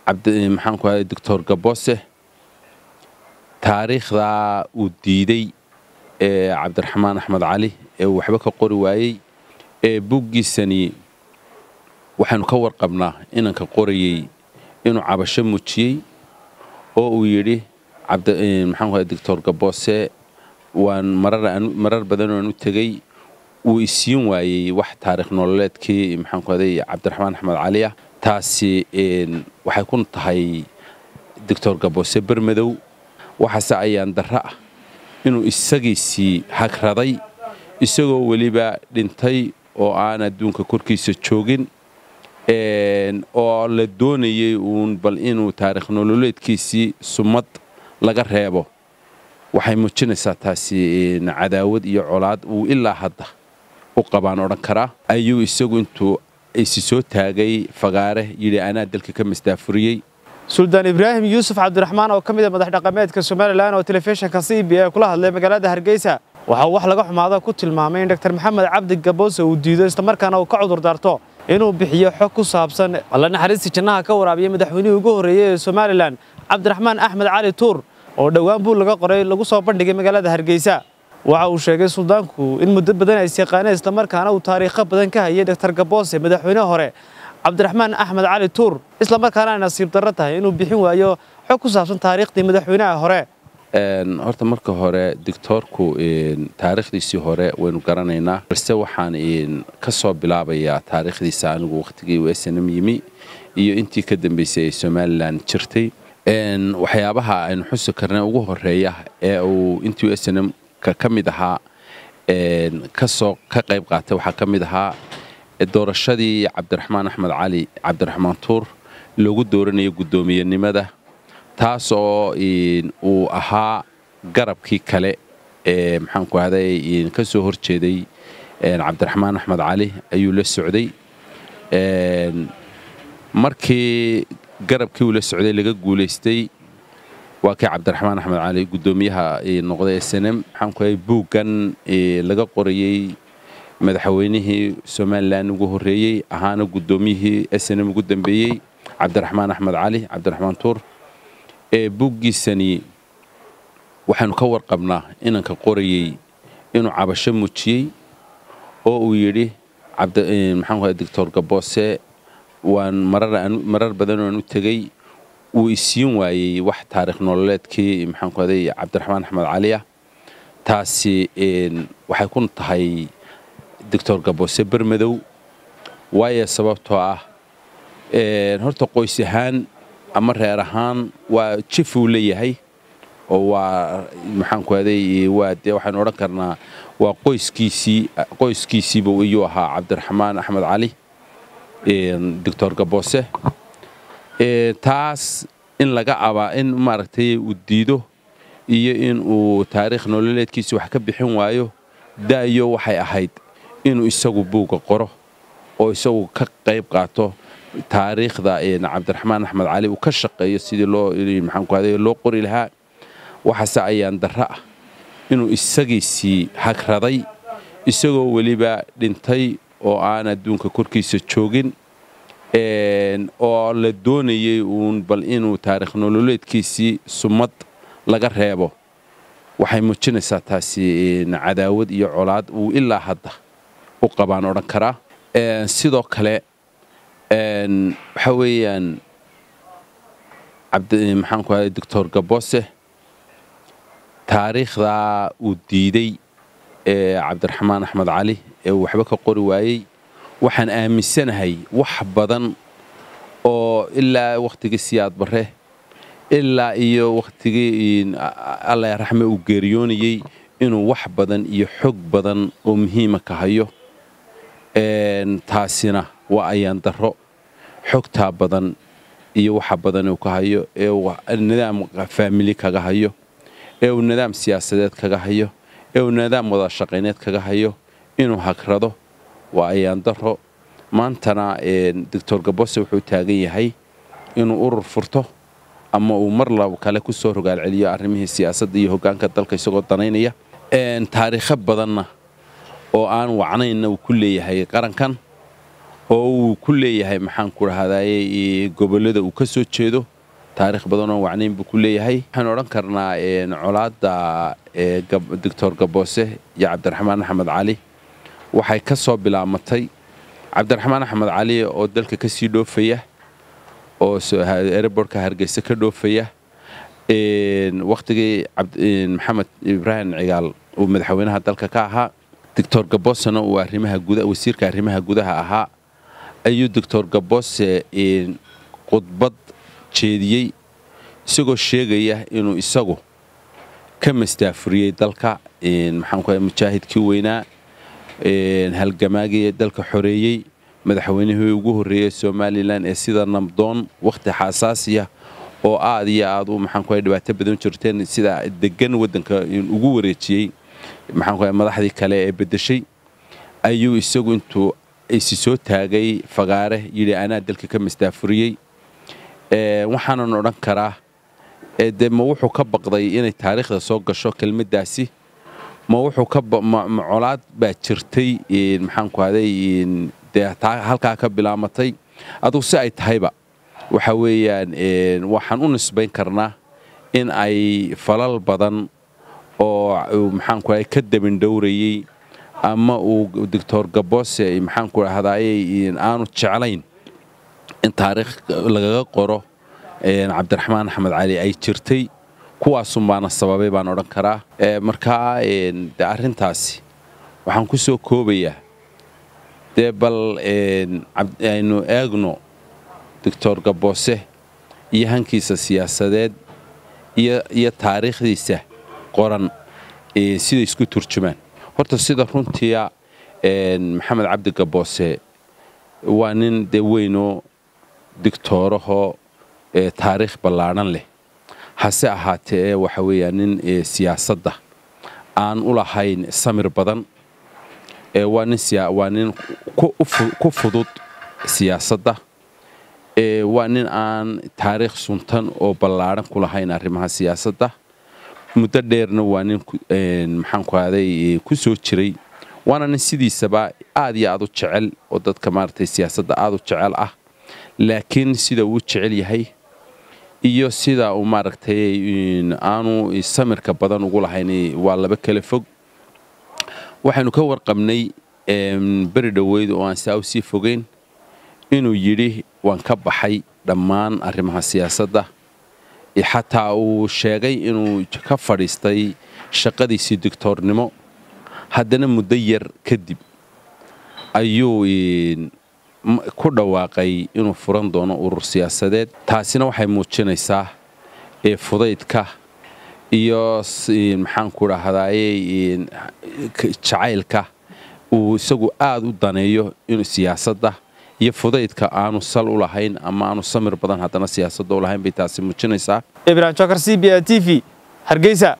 maxaanku ahay doctor gaboose taariikhdaa uu diiday ee cabdiraxmaan axmed cali ee uu waxba ka qori waayey ee buggiisani waxaanu ka warqabnaa inanka qorayey inuu cabasho muujiyey oo uu yidhi maxaanku ahay doctor gaboose waan marar badan oan u tegey wuu isiin waayey wax taarikh nololeedkii maxaanku aday cabdiraxmaan axmed cali ah taasi waxay ku tahay doctor gaboose bermadow waxaase ayaan darro ah inuu isagiisii hagraday isagoo weliba dhintay oo aan adduunka korkiisa joogin oo la doonayey uun bal inuu taarikh nololeedkiisii sumad laga reebo waxay muujinaysaa taasi cadaawad iyo colaad uu ilaa hadda u qabaan odhan karaa ayuu isagu intuu isi soo taagay fagaare yidhi anaa dalka ka masdaafuriyey suldaan ibraahim yuusuf cabdiraxmaan oo ka mid a madax dhaqameedka somalilan oo telefishinka c b a kula hadlay magaalada hargeysa waxa uu wax laga xumaada ku tilmaamay in dr maxamed cabdi gaboose uu diido islamarkaana uu ka cudur daarto inuu bixiyo xog ku saabsan alla naxariistii jannaha ka waraabiyey madaxweynihii ugu horreeyey ee somalilan cabdiraxmaan axmed cali tuur oo dhowaan buu laga qoray lagu soo bandhigay magaalada hargeysa waxa uu sheegay suldaanku in muddo badan ay isyaqaaneen islamarkaana uu taariikho badan ka hayay dr gaboose madaxweyne hore cabdiraxmaan axmed cali tuur islamarkaana ay nasiib darro tahay inuu bixin waayo xog ku saabsan taariikhdii madaxweynaha hore horta marka hore dictoorku taariikhdiisii hore waynu garanaynaa balse waxaan ka soo bilaabayaa taariikhdiisa anigu wakhtigii uu snm yimi iyo intii ka dambaysay ee somalilan jirtay waxyaabaha aynu xusi karnay ugu horeeya ee uu intii snm ka mid ahaa kasoo ka qayb qaatay waxaa ka mid ahaa doorashadii cabdiraxmaan axmed cali cabdiraxmaan tuur loogu dooranayay guddoomiyenimada taas oo uu ahaa garabkii kale ee maxaanku ahday ka soo horjeeday cabdiraxmaan axmed cali ayuu la socday markii garabkii uu la socday laga guulaystay waa kii cabdiraxmaan axmed cali guddoomiyaha noqday snm maxaanku ahay buuggan laga qorayey madaxweynihii somalilan ugu horreeyey ahaana guddoomiyihii snm ugu dambeeyey cabdiraxmaan axmed cali cabdiraxmaan tuur ee buggiisani waxaanu ka warqabnaa inanka qorayey inuu cabasho muujiyey oo uu yidhi maxaanku ahay doctor gaboose waan marar badan oan u tegey wuu isiin waayey wax taarikh nololeedkii maxaanku aday cabdiraxmaan axmed cali ah taasi waxay ku tahay doctor gaboose bermadow waayo sababtoo ah horta qoys ahaan ama reer ahaan waa jif uu leeyahay oo waa maxaanku aday waa dee waxaanu odhan karnaa waa qoyskiisii qoyskiisiiba iyuu ahaa cabdiraxmaan axmed cali doctor gaboose taas in laga abaa in maaragtay uu diido iyo in uu taariikh nololeedkiisa wax ka bixin waayo da'yo waxay ahayd inuu isagu buugga qoro oo isagu ka qayb qaato taariikhda cabdiraxmaan axmed cali uu ka shaqeeyo sidii loo maxaanku aday loo qori lahaa waxaase ayaan darro ah inuu isagiisii hagraday isagoo weliba dhintay oo aan adduunka korkiisa joogin oo la doonayey uun bal inuu taarikh nololeedkiisii sumad laga reebo waxay muujinaysaa taasi cadaawad iyo colaad uu ilaa hadda u qabaan odhan karaa sidoo kale waxaa weeyaan maxaanku ahay doctor gaboose taariikhdaa uu diiday ee cabdiraxmaan axmed cali ee uu waxba ka qori waayey waxaan aaminsanahay wax badan oo ilaa wakhtigii siyaad barre ilaa iyo wakhtigii alla raxme uu geeriyoonayey inuu wax badan iyo xog badan oo muhiima ka hayo taasina waa ayaan darro xogtaa badan iyo waxa badan uu ka hayo ee uu nidaam faamili kaga hayo ee uu nidaam siyaasadeed kaga hayo ee uu nidaam wada shaqayneed kaga hayo inuu hagrado waa ayaan daro maantana doctor gabose wuxuu taagan yahay inuu urur furto ama uu mar laba kale ku soo rogaal celiyo arrimihii siyaasadda iyo hoggaanka dalka isagoo danaynaya taariikho badanna oo aan wacnaynna uu ku leeyahay qarankan oo uu ku leeyahay maxaan ku dhahdaye gobollada uu ka soo jeedo taarikh badanoo wacnayn buu ku leeyahay waxaanu odhan karnaa colaadda doctor gaboose iyo cabdiraxmaan axmed cali waxay ka soo bilaamatay cabdiraxmaan axmed cali oo dalka ka sii dhoofaya oo erebortka hargeysa ka dhoofaya wakhtigii maxamed ibraahim cigaal uu madaxweynaha dalka ka ahaa doctor gabosena uu wasiirka arrimaha gudaha ahaa ayuu doctor gabose khudbad jeediyey isagoo sheegaya inuu isagu ka mastaafuriyey dalka maxaanku mujaahidkii weynaa halgamaagii dalka xoreeyey madaxweynihii ugu horreeyey somalilan ee sida nabdoon wakhti xasaasiya oo aad iyo aad u maxaanku dhibaato badan jirteen sida degan waddanka ugu wareejiyey maxaanku madaxdii kale ee beddeshay ayuu isagu intuu isi soo taagay fagaare yidhi anaa dalka ka mastaafuriyey waxaanan odhan karaa dee ma wuxuu ka baqday inay taariikhda soo gasho kelmaddaasi ma wuxuu ka colaad baa jirtay maxaanku haday dee halkaa ka bilaamatay adugu si ay tahayba waxa weeyaan waxaan u nisbayn karnaa in ay falal badan oo maxaanku haday ka dabindhowrayey ama uu doctor gabose maxaanku dhahdaye aanu jeclayn in taariikh lagaga qoro cabdiraxmaan axmed cali ay jirtay kuwaasunbaana sababay baan odhan karaa markaa de arrintaasi waxaan ku soo koobayaa dee bal aynu eegno doctor gabose iyo hankiisa siyaasadeed iyo taariikhdiisa qoran siday isku turjumaan horta sida runtiia maxamed cabdi gabose waa nin dee weynoo digtoorahoo taariikh ballaadhan leh hase ahaatee ee waxa weeyaa nin siyaasadda aan u lahayn samir badan waa nin ku fudud siyaasadda waa nin aan taariikh suntan oo ballaadhan ku lahayn arrimaha siyaasadda muddo dheerna waa nin maxaanku haday ku soo jiray waana nin sidiisaba aad iyo aad u jecel oo dadka maaragtay siyaasadda aad u jecel ah laakiin sida uu jecel yahay iyo sida uu maaragtay aanu samirka badan ugu lahayn waa laba kala fog waxaynu ka warqabnay beri dhoweyd oo aan saa u sii fogeyn inuu yidhi waan ka baxay dhammaan arrimaha siyaasadda xataa uu sheegay inuu ka fadhiistay shaqadiisii digtoornimo haddana muddo yar kadib ayuu ku dhawaaqay inuu furan doono urur siyaasadeed taasina waxay muujinaysaa fudaydka iyo maxaanku dhahdaye jacaylka uu isagu aad u daneeyo inuu siyaasadda iyo fudaydka aanu sal u lahayn ama aanu samir badan haddana siyaasadda u lahayn bay taasi muujinaysaa ibrahim jokar c b a t v hargeysa